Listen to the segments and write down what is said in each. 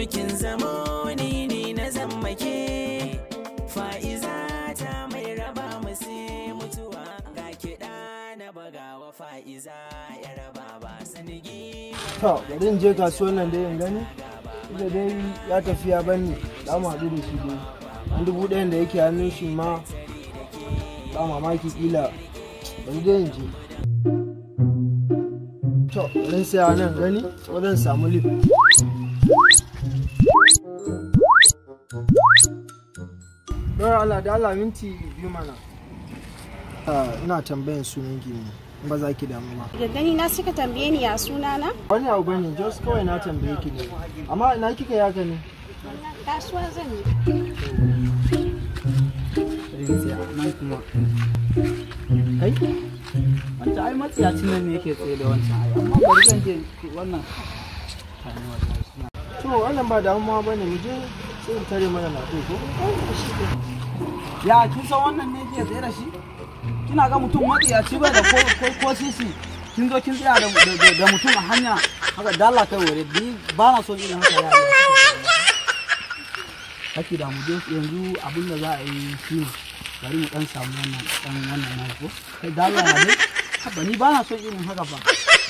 kin zamo ni ne na zammake fa'iza ta mai raba mu sai mutuwa ga kiɗa na bagawa fa'iza ya raba ba sanigi to bari in je kasuwan nan dai in gani da dai ya tafi ya bani za mu haɗu da shi dai an dubu ɗayan da yake hannun shi ma ba mamaki kila bari dai in je to bari in saya nan gani ko zan samu lif Dora Allah da Allah minti biyu mana. ina tambayan sunan ki ne in ba za ki damu ma. Da gani na suka tambaye ni ya suna na? Wani abu bane just kawai na tambaye ki ne. Amma na kika yaka ne. Kasuwa zan yi. nan kuma kai wancan ai matsiyacin nan ne yake tsaye da wancan ai amma bari zan je wannan To wannan ba damuwa bane mu je sai in tare mana na ko. ya kin san wannan ne yake tsaye da shi kina ga mutum matsiyaci bai da ko ko- ko sisi kin zo kin tsaya da da- da mutum a hanya haka dalla kai wore ni ba na so irin haka ya Haki da mu je yanzu abin da za a yi shi ne bari mu dan samu wannan dan wannan na ko kai dalla na ne haba ni ba na so irin haka ba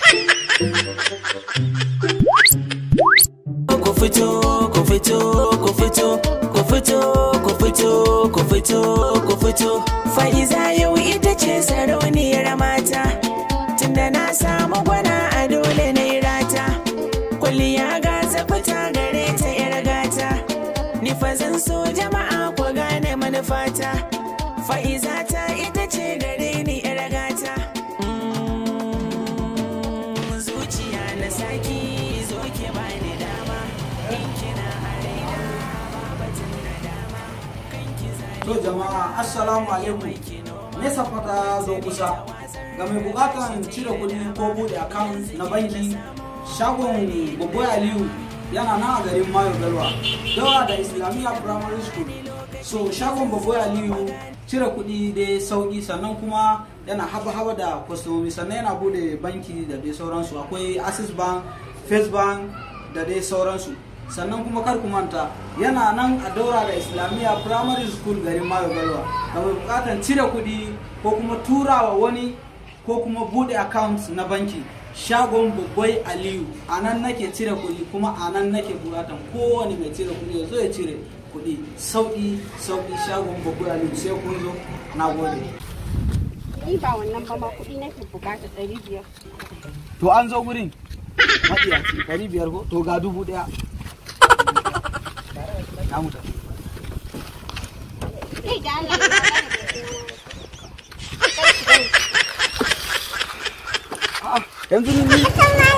ku fito ku fito ku fito ku fito ku fito ku fito ku fito fa'iza yau ita ce sarauniyar mata tunda na samu gwana a dole na yi rata kwalliya ga fita gare ta yar gata ni fa zan so jama'a ku gane manufata fa'iza ta ita ce gare ni yar gata Mm, zuciya na saki zo ki bani dama in kina a raina babatun na dama kan ki To jama'a assalamu alaikum. Nesa fata zo kusa. Ga mai bukatan cire kuɗi ko buɗe account na banki shagon Boboy Aliyu yana nan a garin Mayo Galwa. Daura da Islamiyya Primary School. So shagon Boboy Aliyu cire kuɗi dai sauƙi sannan kuma yana haba-haba da kwastomomi sannan yana buɗe banki da dai sauransu akwai Access Bank, First Bank da dai sauransu. sannan kuma kar ku manta yana nan a daura da islamiyya primary school garin mayo galwa da mai bukatan cire kuɗi ko kuma turawa wani ko kuma bude account na banki shagon babbai aliyu a nan nake cire kuɗi kuma a nan nake bukatan kowane mai cire kuɗi ya zo ya cire kuɗi sauƙi sauƙi shagon babbai aliyu sai kun zo na gode Ni ba wannan ba ma kuɗi nake bukata ɗari biyar. to an zo gurin maɗiyaci ɗari biyar ko to ga dubu ɗaya na mu tafi Kai da Allah ya ba yanzu ni